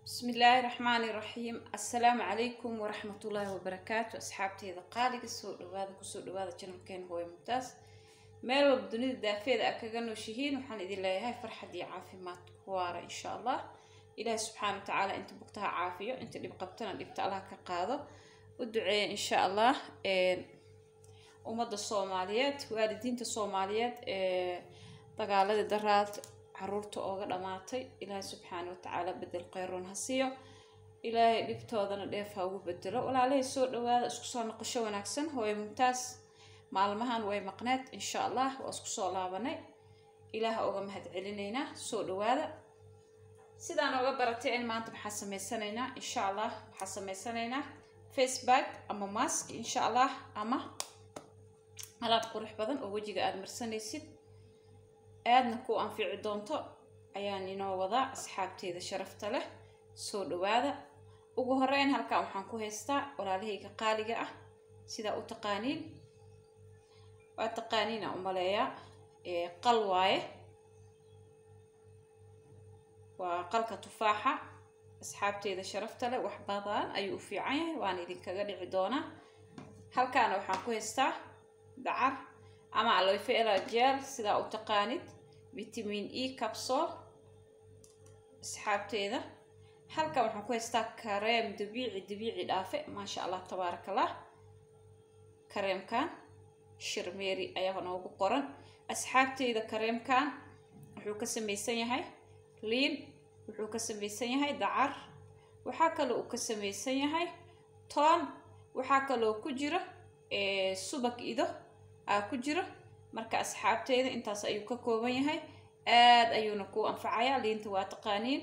بسم الله الرحمن الرحيم السلام عليكم ورحمة الله وبركاته أصحابتي إذا قالق سوء هذا كسوء هذا channel كان هو ممتاز meel walba dunida daafeeda a kaga nooshihiin waxaan idin leeyahay farxad iyo caafimaad ku waara insha allah ilaahi subxaana wa tacaala inta bugtaha caafiyo inta dhib qabtana dhibta allah ka qaado u duceeya insha allah ummadda soomaaliyeed waalidiinta soomaaliyeed ee dagaaladii daraad caruurta ooga dhamaatay ilaahay subxaana wa tacaala bedel kheyroon ha siiyo ilaahay dhibtoodana dheef ha ugu bedelo walaalahay soo dhawaada isku soo noqosho wanaagsan hooyo mumtaas maalmahan way maqneed insha allah waa isku soo laabanay ilaah uga mahad celinaynaa soo dhawaada sidaan oga baratay in maanta waxaa sameysanaynaa insha allah waxaa sameysanaynaa facebook ama mask insha allah ama alaab qurux badan oo wejiga aada marsanaysid aadna ku anfici doonto ayaan inoo wadaa asxaabteeda sharafta leh soo dhawaada ugu horeyn halkan waxaan ku haystaa walaalahayga qaaliga ah sidaa u taqaaniin waa taqaaniina umaleeyaa qal waaye waa qalka tufaaxa asxaabteeda sharafta leh wax badan ayuu u fiican yahay waan idinkaga dhici doonaa halkaana waxaan ku haystaa dacar ama aloyfela jeel sidaa u taqaanid vitamin e capsol asxaabteeda halkan waxaan ku haystaa kareem dabiici dabiici dhaafe maasha allah tabaaraka allah kareemkan shirmeeri ayaa noogu qoran asxaabteyda kareemkan wuxuu ka samaysan yahay liin wuxuu ka samaysan yahay dacar waxaa kaloo uu ka samaysan yahay toon waxaa kaloo ku jiro subag ido aa ku jiro marka asxaabteyda intaas ayuu ka kooban yahay aada ayuuna ku anfacayaa liinta waa taqaaniin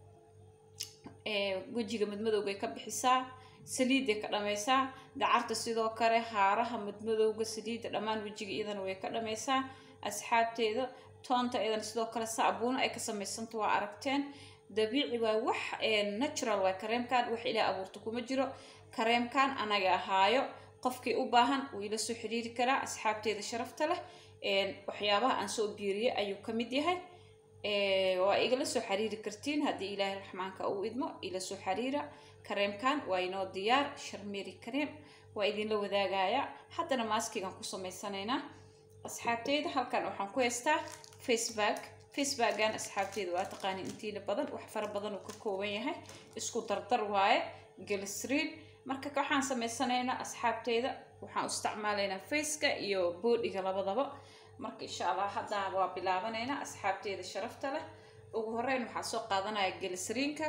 wejiga madmadowgay ka bixisaa saliiday ka dhammaysaa dacarta sidoo kale haaraha madmadowga saliidda dhammaan wejiga iyadana way ka dhammaysaa asxaabteeda toonta iyadana sidoo kale saabuuna ay ka samaysanta waa aragteen dabiici waa wax natural waa kareemkan wax ilaa abuurta kuma jiro kareemkan anaga ahaayo qofkii u baahan wuu ila soo xiriiri karaa asxaabteeda sharafta leh waxyaabaha aan soo biiriyay ayuu ka mid yahay waa igala soo xiriiri kartiin haddii ilaahay raxmaanka uu idmo ila soo xiriira kareemkan waa inoo diyaar sharmeeri kareem waa idinla wadaagayaa haddana maaskigan ku samaysanaynaa asxaabteyda halkan waxaan ku haystaa facebook facebookan asxaabteeda waa taqaaniin intiina badan wax fara badan uu ka kooban yahay isku dardar waaye galisriin marka waxaan samaysanaynaa asxaabteyda waxaan isticmaalaynaa faceka iyo boodhiga labadaba marka insha allah haddaa waa bilaabanaynaa asxaabteeda sharafta leh ugu horeyn waxaa soo qaadanaya gelisriinka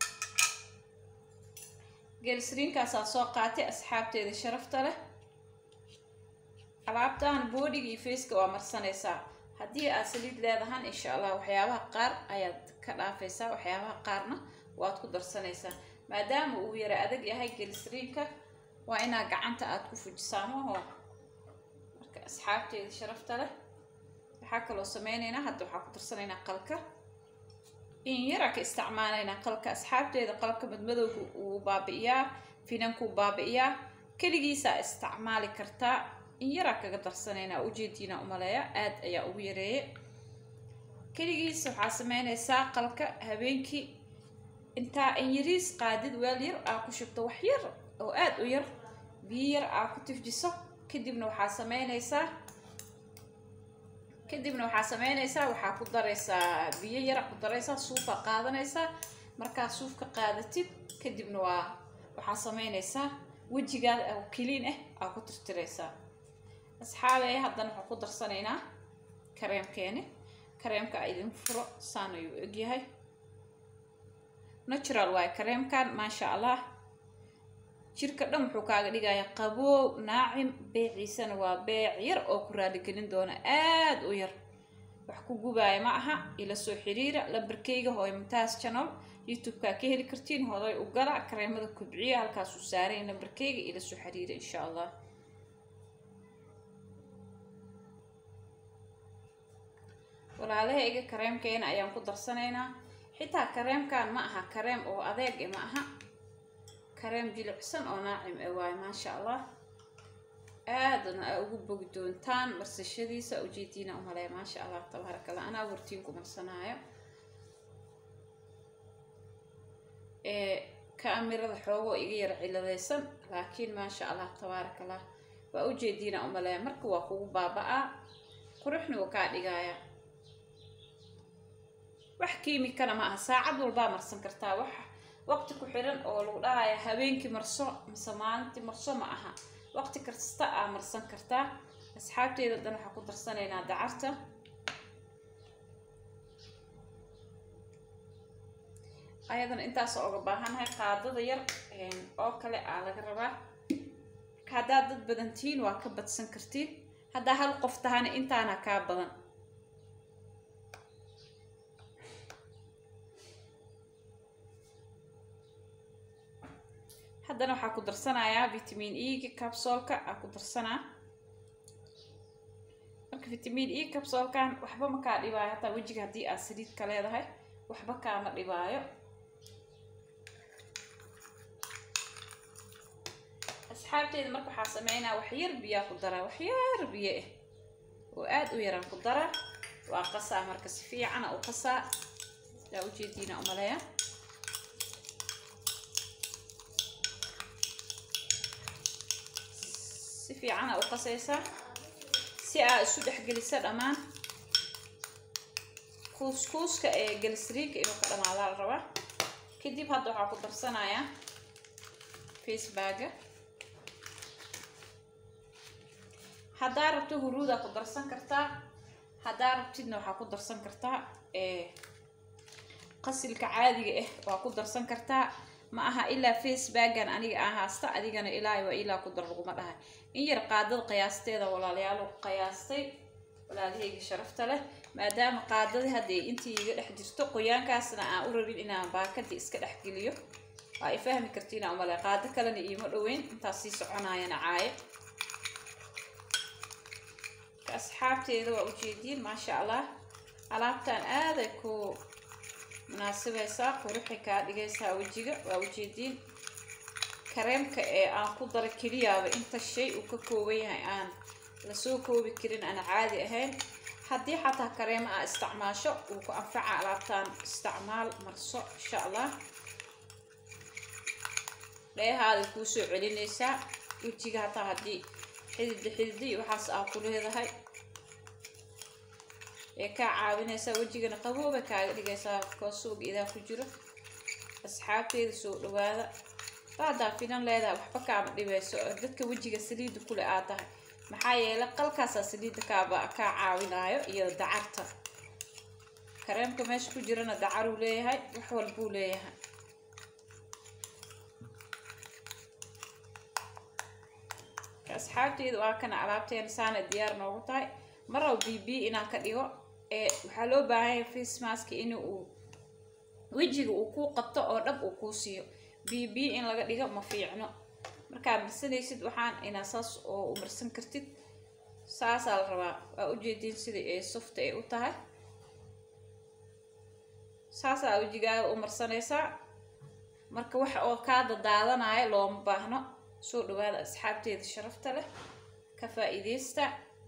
gelisriinkaasaa soo qaatay asxaabteeda sharafta leh alaabtan boodhiga iyo faceka waa marsanaysaa haddii aad saliid leedahan insha allah waxyaabaha qaar ayaad ka dhaafaysaa waxyaabaha qaarna waad ku darsanaysaa maadaama uu yara adag yahay gelisriinka waa inaa gacanta aada ku fujisaa maho marka asxaabteeda sharafta leh waxaa kaloo sameynaynaa hadda waxaa ku darsanaynaa qalka in yaraa ka isticmaalaynaa qalka asxaabteeda qalka madmadowga uu baabi'iyaa finankuu baabi'iyaa keligiisaa isticmaali kartaa in yaraa kaga darsanaynaa ujeediina umaleeya aada ayaa ugu yareeye keligiis waxaa sameynaysaa qalka habeenkii intaa in yariis qaadid weel yar aa ku shubto wax yar oo aada u yar biyo yar aa ku tifjiso kadibna waxaa sameynaysaa kadibna waxaa sameynaysaa waxaa ku daraysaa biyo yara ku daraysaa suufaa qaadanaysaa markaa suufka qaadatid kadibna waa waxaa sameynaysaa wejigaada oo keliin ah aa ku tirtiraysaa asxaabey haddana waxaan ku darsanaynaa kareemkeeni kareemka a idin furo saan ayuu egyahay natural waaye kareemkan maasha allah jirka dhan wuxuu kaaga dhigayaa qaboow naacim beeciisana waa beec yar oo ku raaligelin doona aada u yar wax ku gubaaya ma aha ila soo xiriira lambarkeyga hooy mumtaas channel youtube-kaa ka heli kartiin hoday u gala kareemada kubciya halkaasuu saaray lambarkeyga ila soo xiriira insha allah walaalahayga kareemkeena ayaan ku darsanaynaa xitaa kareemkan ma aha kareem oo adeeg e ma aha kareem jilicsan oo naacim e waayo maasha allah aadana aa ugu bogi doontaan marsashadiisa ujeediina umaleya maasha allah tabaaraka allah anaa wartiin ku marsanaayo kaamirada xoogoo iga yara ciladaysan laakiin maasha allah tabaaraka allah waa ujeediina umaleeya marka waa kugu baaba-aa quruxna wuu kaa dhigayaa wax kiimikana ma aha saacad walbaa marsan kartaa wax waqti ku xiran oo lagu dhahaya habeenkii marso mise maalintii marso ma aha waqti kasta aa marsan kartaa asxaabteeda dan waxaa ku darsanaynaa dacarta ayadana intaas oga baahannahay qaadada yar oo kale aa laga rabaa marka haddaad dad badan tihiin waa ka badsan kartiin haddaa hal qof tahana intaana kaa badan haddana waxaa ku darsanayaa vitamin e-ga capsolka aa ku darsanaa marka vitamin e capsolkan waxba ma kaa dhibaayo hataa wejiga haddii aad saliid ka leedahay waxba kaama dhibaayo asxaabteeda marka waxaa sameynaa wax yar biyaa ku daraa wax yar biyo ah oo aada u yaraan ku daraa waa qasaa marka si fiicana u qasaa yaa ujeediina umaleeya si fiicana u qasaysaa si aa isu dhexgelisa dhammaan kuuskuuska ee galisriinka inuu ka dhamaadaa la rabaa kadib hadda waxaa ku darsanayaa facebaga haddaa rabto huruudaa ku darsan kartaa haddaa rabtidna waxaa ku darsan kartaa qasilka caadiga ah waa ku darsan kartaa ma aha ilaa facebagan aniga aan haasta adigana ilaa waa ilaa ku dar laguma dhahay in yar qaadada qiyaasteeda walaalayaalo qiyaastay walaalahayga sharafta leh maadaama qaadadii hadda intii iga dhex jirto qoyaankaasna aan u rabin inaan baakadii iska dhex geliyo waa ay fahmi kartiin aan umale qaado kalena iima dhoweyn intaas sii soconayana caayo asxaabteeda waa ujeediin maasha allah alaabtan aaday ku munaasibaysaa quruxay kaa dhigaysaa wejiga waa ujeediin kareemka ee aan ku dara keliyaaba inta shay uu ka kooban yahay aan lasoo koobi karin aan caadi ahayn haddii xataa kareemo aa isticmaasho uu ku anfaca alaabtaan isticmaal marso insha allah dheehaaday kuu soo celinaysaa wejiga hataa haddii xidida xidida iyo waxaas aa ku leedahay ee kaa caawinaysaa wejigana qabooba kaaga dhigaysaa koosuuga idaa ku jiro asxaabteeda soo dhawaada haddaa finan leedahay waxba kaama dhibayso oo dadka wejiga saliida kule aad tahay maxaa yeelay qalkaasaa saliidda kaaba kaa caawinaayo iyo dacarta kareemka meesha ku jirana dacaruu leeyahay wax walbuu leeyahay asxaabteeda waa kana alaabteena saana diyaar noogu tahay maraw b b inaan ka dhigo ee waxaa loo baahanya face maska in uu wejiga uu kuu qabto oo dhab uu kuu siiyo b b in laga dhigo ma fiicno markaa marsanaysid waxaan inaa saas oo u marsan kartid saasaa la rabaa waa ujeediin sida ee softa ay u tahay saasaa wejigaaga u marsanaysaa marka waxa oo kaa dadaadanaya looma baahno soo dhawaada asxaabteeda sharafta leh ka faa-iideysta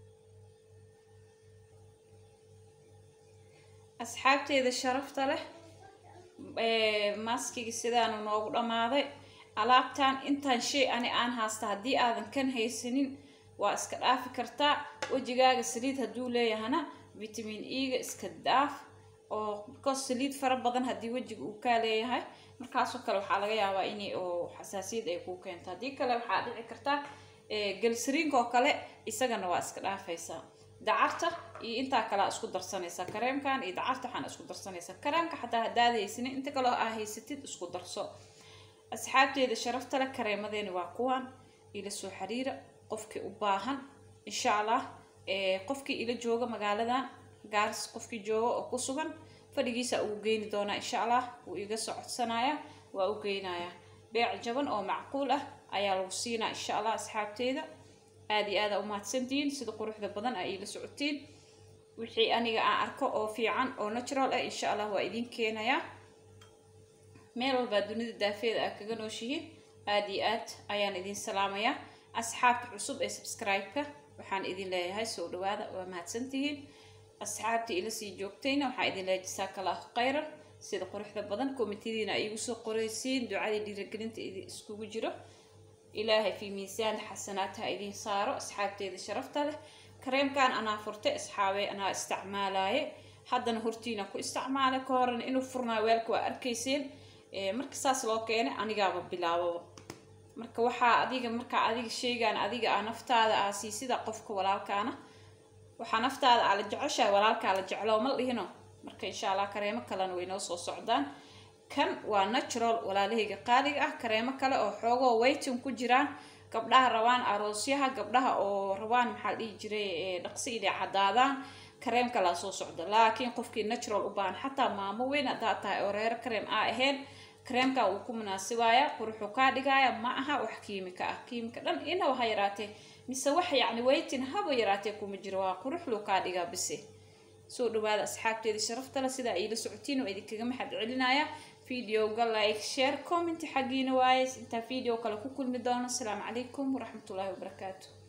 asxaabteeda sharafta leh maskigi sidaanu noogu dhammaaday alaabtan intaan shay ani aan haasta haddii aadan kan haysanin waa iska dhaafi kartaa wejigaaga saliid hadduu leeyahana vitamin e-ga iska dhaaf oo because saliid fara badan haddii wejiga uu kaa leeyahay markaasoo kale waxaa laga yaabaa in oo xasaasiyad ay kuu keento haddii kale waxaa dhici karta gelsariinka oo kale isagana waa iska dhaafaysaa dacarta iyo intaa kalea isku darsanaysaa kareemkan iyo dacarta waxaana isku darsanaysaa kareemka xataa haddaad haysanin inta kaloo aa haysatid isku darso asxaabteeda sharafta leh kareemadeeni waa kuwan ila soo xiriira qofkii u baahan insha allah qofkii ila jooga magaaladan gaaris qofkii jooga oo ku sugan fadhigiisa uu geyni doonaa insha allah wuu iga soo codsanayaa waa u geynayaa beec jaban oo macquul ah ayaa lagu siinaa insha allah asxaabteeda aada iyo aada umahadsantihiin sida quruxda badan aa iila socotiin wixii aniga aan arko oo fiican oo natural ah insha allah waa idin keenayaa meel walbaa dunida daafeeda aa kaga nooshihiin aada iyo aad ayaan idin salaamayaa asxaabta cusub ee subscribe-ka waxaan idin leeyahay soo dhawaada waa mahadsantihiin asxaabta ila sii joogtayna waxaa idin leeyahay jasaaka allahu khayran sida quruxda badan komitadiina ay igu soo qoraysiin ducadii dhiiragelinta idi iskugu jiro ilaahay fi miisaan xasanaadha idiin saaro asxaabteeda sharafta leh kareemkan anaa furtay asxaabey anaa isticmaalaye haddana hortiina ku isticmaalay ka horena inuu furnaa weelka waa arkayseen marka saas loo keenay anigaaba bilaababa marka waxaa adiga markaa adiga sheegaan adiga ah naftaada ah siisida qofka walaalkaana waxaa naftaada aa la jeceshahay walaalkaa la jeclo ma dhihino marka insha allah kareemo kalena way noo soo socdaan kan waa natural walaalahayga qaaliga ah kareemo kale oo xoogoo waytin ku jiraan gabdhaha rabaan aroosyaha gabdhaha oo rabaan maxaa la dhihi jiray dhaqsi inay cadaadaan kareem kalaa soo socda laakiin qofkii natural u baahan xataa maamo weyn haddaa tahay oo reero kareem aa ahayn kareemka wuu ku munaasibaaya quruxuu kaa dhigaaya ma aha wax kiimika ah kiimika dhan inaba ha yaraatee mise wax yacni waytin haba yaraatee kuma jiro waa quruxluu kaa dhigaa bise soo dhawaada asxaabteeda sharaftale sidaa iila socotiin oo idinkaga maxad celinaya videoga like share comment xaggiina waaye intaa video kale ku kulmi doono asalaamu calaykum waraxmatullaahi wabarakaatu